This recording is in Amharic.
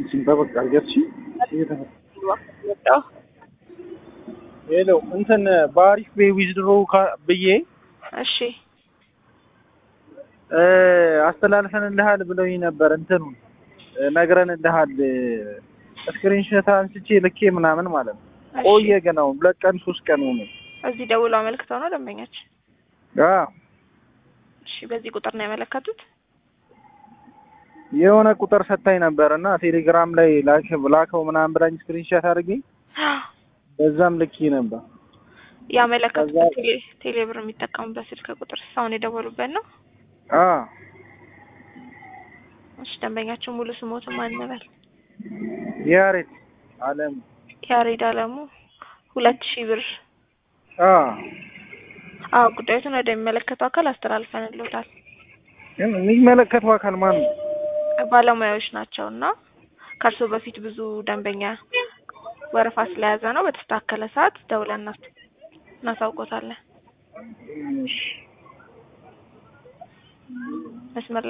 ሲንጠበቅ አድርገሽ ሄሎ እንትን በአሪፍ ቤ ዊዝድሮ ብዬ እሺ አስተላልፈንልሃል ብለውኝ ነበር። እንትኑ ነግረንልሃል ስክሪንሾት አንስቼ ልኬ ምናምን ማለት ነው። እሺ። ቆየ ግን አሁን ሁለት ቀን ሶስት ቀን ሆነ። እዚህ ደውሎ አመልክተው ነው ደንበኛችን? አዎ እሺ በዚህ ቁጥር ነው ያመለከቱት? የሆነ ቁጥር ሰታኝ ነበር እና ቴሌግራም ላይ ላክ- ላከው ምናምን ብላኝ ስክሪንሾት አድርጌ በዛም ልኬ ነበር። ያመለከቱት ከዛ- ቴሌ ቴሌብር የሚጠቀሙበት ስልክ ቁጥር አሁን የደወሉበት ነው? አዎ እሺ ደንበኛችን ሙሉ ስሞትን ማን ነበር? ያሬት አለም ያሬድ አለሙ ሁለት ሺህ ብር። አዎ አዎ ጉዳዩትን ወደሚመለከተው አካል አስተላልፈንልዎታል። ግን የሚመለከተው አካል ማን ነው? ባለሙያዎች ናቸው እና ከእርስዎ በፊት ብዙ ደንበኛ ወረፋ ስለያዘ ነው። በተስተካከለ ሰዓት ደውለን እናስ- እናሳውቆታለን። እሺ። መስመር